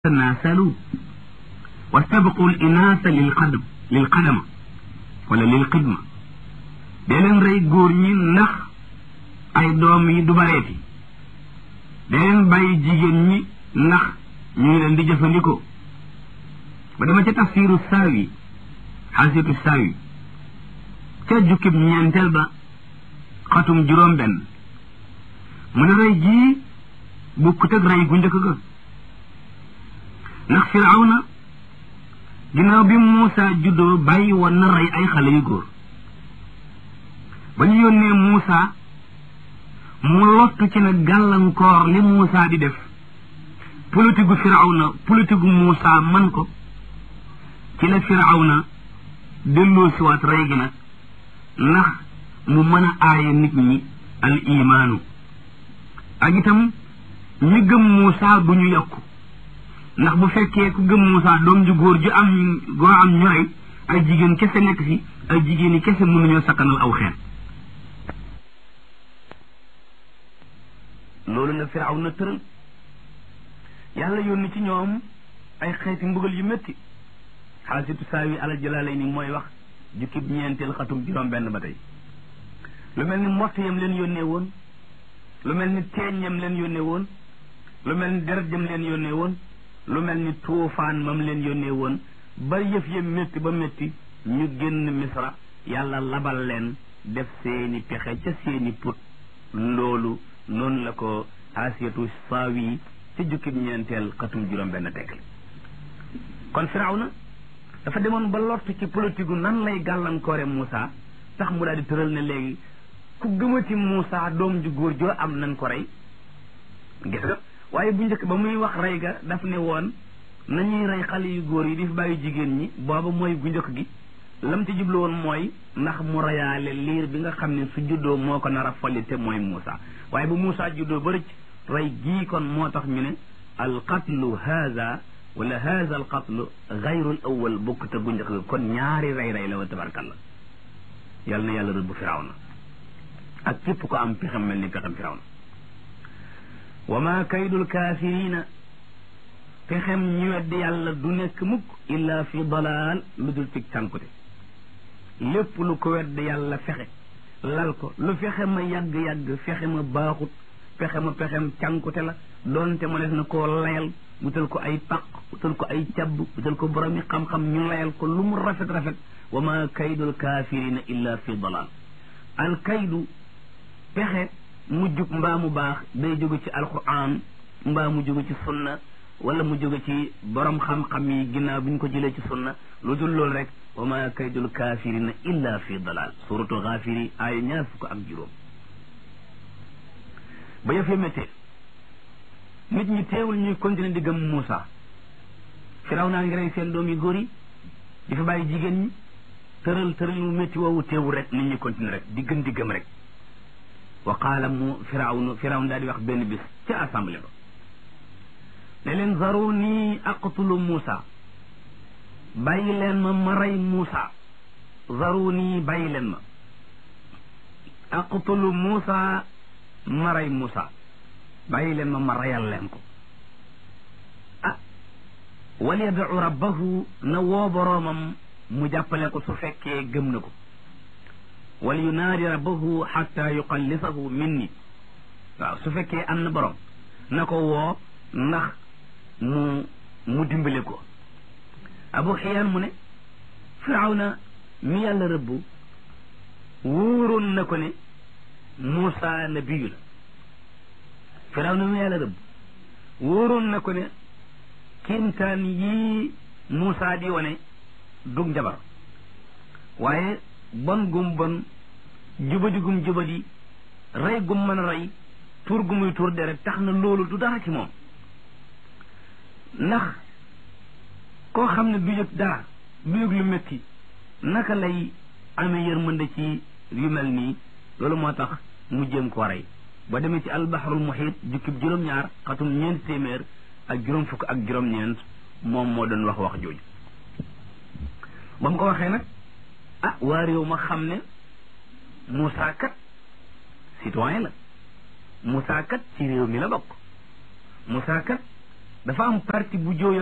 tanaasalu wastabqu l inaasa lil qadam lil qadama wala lil xidma dee leen rey góor ñi ndax ay doom yi du bareeti dee leen bàyyi jigéen ñi ndax ñu ngi leen di jëfandikoo ba dama ca tafsiru saawi xaasitu saawi ca jukkib ñeenteel ba xatum juróom benn mu ne rey jii bukkut ak rey gu njëkk ga ndax firawna ginnaaw bi Muusa juddoo bàyyi woon na rey ay xale yu góor ba ñu yónnee Muusa mu lottu ci nag gàllankoor li Muusa di def politique gu firawna politique gu Muusa man ko ci la firawna delloo siwaat rey gi nag ndax mu mën a aaye nit ñi al imaanu ak itam ñi gëm Muusa bu ñu yokku ndax bu fekkee ku gëm Muusa doom ju góor ju am goo am ñu rey ay jigéen kese nekk fi ay jigéen yi kese mënuñoo sakkanal aw xeet loolu la firaw na tëral yàlla yónni ci ñoom ay xeeti mbugal yu métti xaasitu saawi alal jalaalay ni mooy wax jukkib ñeenteel xatum juróom benn ba tey lu mel ni mbott yam leen yónnee woon lu mel ni teeñ yam leen yónnee woon lu mel ni deret yam leen yónnee woon lu mel ni tuufaan mam leen yónnee woon ba yëf ya métti ba métti ñu génn misra yàlla labal leen def seeni pexe ca seeni put loolu noonu la ko asiyatu saawi ca jukkib ñeenteel xatum juróom benn tekk kon firawna dafa demoon ba lott ci politique gu nan lay gàllankoore Moussa tax mu daal di tëral ne léegi ku gëmati Moussa doom ju góor joo am nañ ko rey gis nga waaye bu njëkk ba muy wax rey ga daf ne woon nañuy rey xale yu góor yi di fi bàyyi jigéen ñi booba mooy gu njëkk gi lam ci jublu woon mooy ndax mu reyaale liir bi nga xam ne su juddoo moo ko nar a folli te mooy Moussa waaye bu Moussa juddoo ba rëcc rey gii kon moo tax ñu ne al qatlu haza wala haza al qatlu gayrul awal bokk te gu njëkk ga kon ñaari rey rey la wa tabarkalla yal na yàlla rëbb firawna ak képp ko am pexem mel ni pexem firawna wa ma kaydul kaafirina pexem ñu weddi yàlla du nekk mukk illa fi dalaal lu dul cig cànkute lépp lu ko weddi yàlla fexe lal ko lu fexe ma yàgg-yàgg fexe ma baaxut fexe ma pexem cànkute la doonte ma def na koo layal wutal ko ay paq wutal ko ay cabb wutal ko boromi xam-xam ñu layal ko lu mu rafet-rafet wa ma kaydul kaafirina illa fi dalaal al kaydu pexe mu jub mbaa mu baax day jóge ci alquran mbaa mu jóge ci sunna wala mu jóge ci borom xam-xam yi ginnaaw bi ñu ko jëlee ci sunna lu dul loolu rek wa ma kaydul kaafirina illa fi dalal suratu gaafiri aaya ñaar fukk ak juróom ba yëf ya méttee nit ñi teewul ñuy continuer di gëm Moussa firaw naa ngi rey seen doom yi góor yi di fa bàyyi jigéen ñi tëral tëral mu métti woowu teewul rek nit ñi continuer rek di gën di gëm rek wa qaala mu firawnu firawn daal di wax benn bis ca assemblée ba ne leen zaruni aqtulu Moussa bàyyi leen ma ma rey Moussa zaruni bàyyi leen ma aqtulu Moussa ma rey Moussa bàyyi leen ma ma reyal leen ko ah wal yad'u rabbahu na woo boroomam mu jàppale ko su fekkee gëm na ko wal yunaadi rabbahu xatta yuqallisahu minni waaw su fekkee am na borom na ko woo ndax mu mu dimbale ko abu xiyaan mu ne firawna mi yàlla rëbbu wóoroon na ko ne Muusa nabiyu la firawna mi yàlla rëbbu wóoroon na ko ne kéemtaan yii Muusa di wane dug njabar waaye bon gum bon jubadi gum jubadi rey gum mën a rey tuur gu muy tuur deret tax na loolu du dara ci moom ndax koo xam ne du yëg dara du yëg lu métti naka lay amee yërmande ci yu mel nii loolu moo tax mu jéem koo rey ba demee ci albaharul muhit jukkib juróom-ñaar xatum ñeent téeméer ak juróom fukk ak juróom-ñeent moom moo doon wax wax jooju ba mu ko waxee nag ah waa réew ma xam ne Moussa kat citoyen la Moussa kat ci réew mi la bokk Moussa kat dafa am parti bu jóoy